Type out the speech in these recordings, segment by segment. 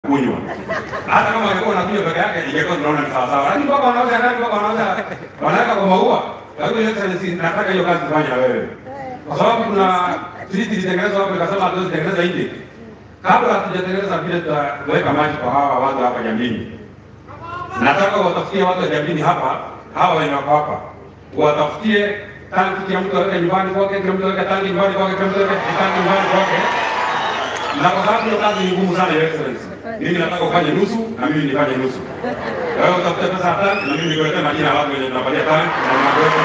kunywa. Hata kama angekuwa anakunywa peke yake ingekuwa tunaona ni sawa sawa, lakini mpaka wanauza ndani, mpaka wanauza wanaweka kwa maua. Kwa hivyo Excellency, nataka hiyo kazi tufanye na wewe, kwa sababu kuna sisi tulitengeneza hapo, ikasema hatuwezi tengeneza nje kabla hatujatengeneza vile tutaweka maji kwa hawa watu hapa Jambini. Nataka watafutie watu wa Jambini hapa, hawa wenye wako hapa, watafutie tanki, kila mtu aweke nyumbani kwake, kila mtu aweke tanki nyumbani kwake, kila mtu aweke tanki nyumbani kwake. Na kwa sababu hiyo kazi ni ngumu sana, Your Excellency, mimi nataka ufanye nusu na mimi nifanye nusu. Wewe utafute pesa ya tanki na mimi nikuletee majina ya watu wenye tunapatia tanki na unaweka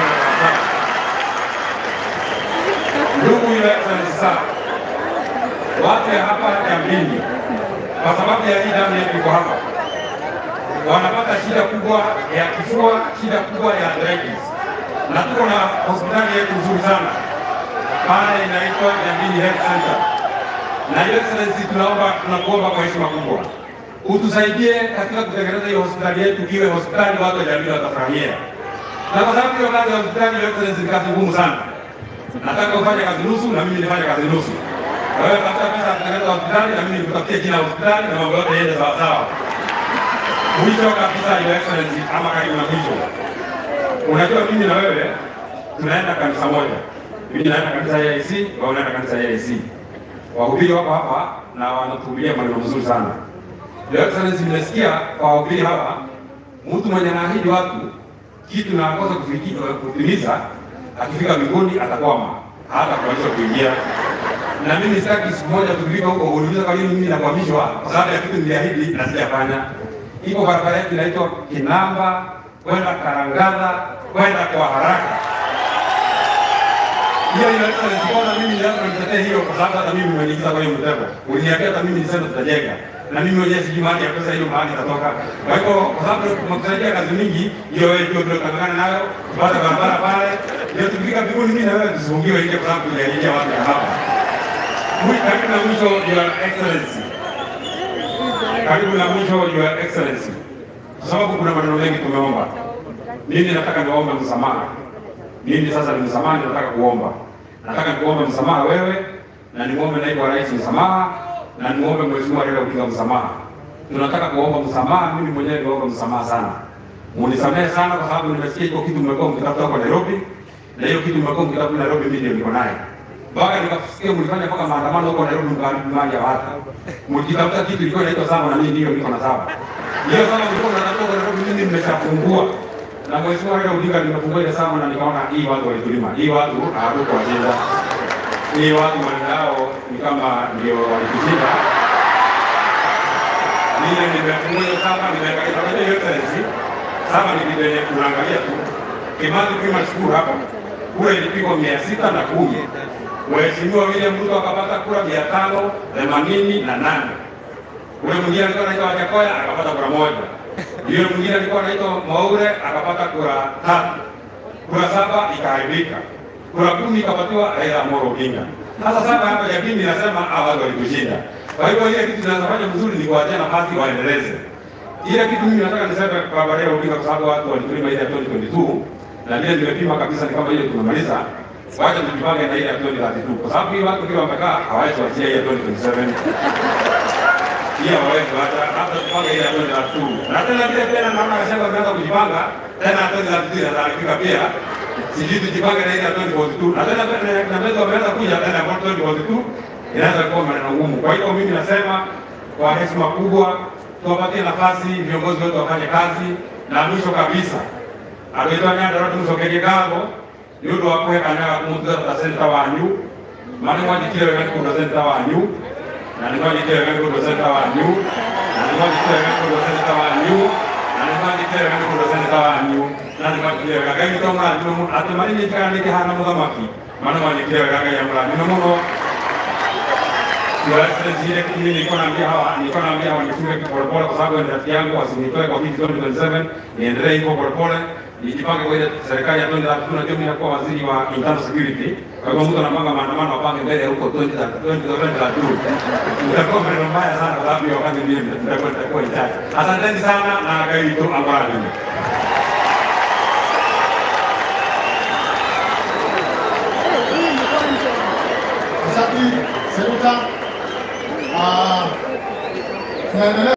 ndugu Your Excellency sana watu ya hapa Jambini kwa sababu ya hii damu yetu iko hapa, wanapata shida kubwa ya kifua, shida kubwa ya arthritis, na tuko na hospitali yetu nzuri sana pale inaitwa Jambini Health Center. Na Your Excellency, tunaomba tunakuomba kwa heshima kubwa utusaidie katika kutengeneza hiyo hospitali yetu iwe hospitali watu wa Jambini watafurahia, na kwa sababu hiyo kazi ya hospitali Your Excellency ni kazi ngumu sana. Nataka ufanye kazi nusu na mimi nifanye kazi nusu. Wewe tafuta pesa ya kutengeneza hospitali na mimi nikutafutie jina la hospitali na mambo yote yende sawa sawa. Mwisho kabisa, Your Excellency, ama karibu na mwisho, unajua mimi na wewe tunaenda kanisa moja. Mimi naenda kanisa ya AIC, wewe unaenda kanisa ya AIC. Wahubiri wako hapa na wanatuhubiria maneno mazuri sana. Your Excellency, nimesikia kwa wahubiri hapa, mtu mwenye anaahidi watu kitu na akosa kufikia kutimiza, akifika mbinguni atakwama, hata kuanza kuingia na mimi sitaki siku moja tukifika huko uniulize kwa nini mimi nakwamishwa kwa sababu ya kitu niliahidi na sijafanya. Iko barabara yetu inaitwa Kinamba kwenda Karangadha kwenda kwa haraka. Hiyo ile Excellency, mbona mimi lazima nitetee hiyo kwa sababu hata mimi nimeingiza kwa hiyo mtego. Uliniambia hata mimi niseme tutajenga. Na mimi mwenyewe sijui mahali ya pesa hiyo mahali itatoka. Kwa hivyo kwa sababu tumekusaidia kazi mingi, hiyo wewe ndio tunakangana nayo, tupate barabara pale. Ndio tukifika mbinguni mimi na wewe tusifungiwe nje kwa sababu tuliahidia watu ya hapa. Karibu na mwisho, Your Excellency, karibu na mwisho, Your Excellency, kwa sababu kuna maneno mengi tumeomba. Mimi nataka niombe msamaha. Mimi sasa ni msamaha, nataka kuomba, nataka nikuombe msamaha wewe, na nimuombe naibu wa rais msamaha, na nimuombe mheshimiwa Raila Odinga msamaha. Tunataka kuomba msamaha, mimi mwenyewe niombe msamaha sana, munisamehe sana, kwa sababu nimesikia iko kitu mmekuwa mkitafuta huko Nairobi, na hiyo kitu mmekuwa mkitafuta Nairobi, mimi ndio niko naye mpaka nikasikia mlifanya mpaka maandamano huko Nairobi, mkaharibu mali ya watu, mkitafuta kitu ilikuwa inaitwa saba, na mimi ndio niko na saba. Hiyo saba ilikuwa inatafuta huko Nairobi, mimi nimeshafungua na mheshimiwa Raila Odinga nimefungua ile saba, na nikaona hii watu walitulima, hii watu hawatuko wajinga, hii watu maneno yao ni kama ndio walitushinda. Mimi nimefungua hiyo saba, nimeangalia kwa hiyo excellency saba, ni kitu yenye tunaangalia tu Kimathi Primary School hapa kura ilipigwa mia sita na kumi Mheshimiwa William Ruto akapata kura mia tano themanini na nane. Ule mwingine alikuwa anaitwa Wajakoya akapata kura moja. Yule mwingine alikuwa anaitwa Mwaure akapata kura tatu. Kura saba ikaharibika, kura kumi ikapatiwa Raila Amolo Odinga. Sasa saba hapa Jabini nasema hawa watu walitushinda. Kwa hivyo ile kitu tunazofanya mzuri ni kuachia nafasi waendeleze ile kitu. Mimi nataka niseme kwa Raila Odinga kwa sababu watu walitulima ile ya 2022 na vile nimepima kabisa ni kama ile tumemaliza wacha tujipange na ile ya 2032 kwa sababu hii watu kile wamekaa hawawezi kuachia ile ya 2027 pia hawawezi hata hata tupange ile ya 2032 na tena vile tena naona kashaga wameanza kujipanga tena 2032 na alifika pia sijui tujipange na ile ya 2042 na tena na mbele wameanza kuja tena kwa 2042 inaanza kuwa maneno ngumu. Kwa hiyo mimi nasema kwa heshima kubwa tuwapatie nafasi viongozi wetu wafanye kazi, na mwisho kabisa agitonyandara tumucokerie nĩ ũndũ wa kũhekanyaga kũmũtungata centa wanyu ma nĩ mwanyitire wega nĩ kũndũ centa wanyu na nĩ mwanyitire wega nĩ kũndũ centa wanyu na nĩ mwanyitire wega nĩ kũndũ centa wanyu na nĩ mwanyitire wega nĩ kũndũ centa wanyu na nĩ mwanyitire wega ngai witũ mũrathime atĩ marĩ nyitikaga nĩ kĩhana mũthamaki ma nĩ mwanyitire wega ngai amũrathime mũno Tuwasaidia mimi nilikuwa naambia hawa nilikuwa naambia hawa nifunge polepole kwa sababu ni rafiki yangu asinitoe kwa kiti 2027 niendelee hivyo polepole nijipange kwa ile serikali ya 2030 najua mimi nakuwa waziri wa internal security kwa hivyo mtu anapanga maandamano apange mbele huko 2030 utakuwa maneno mbaya sana kwa sababu ya wakati mimi nitakuwa nitakuwa njaa asanteni sana na gari tu ambayo Asante Senator. Uh, tunaendelea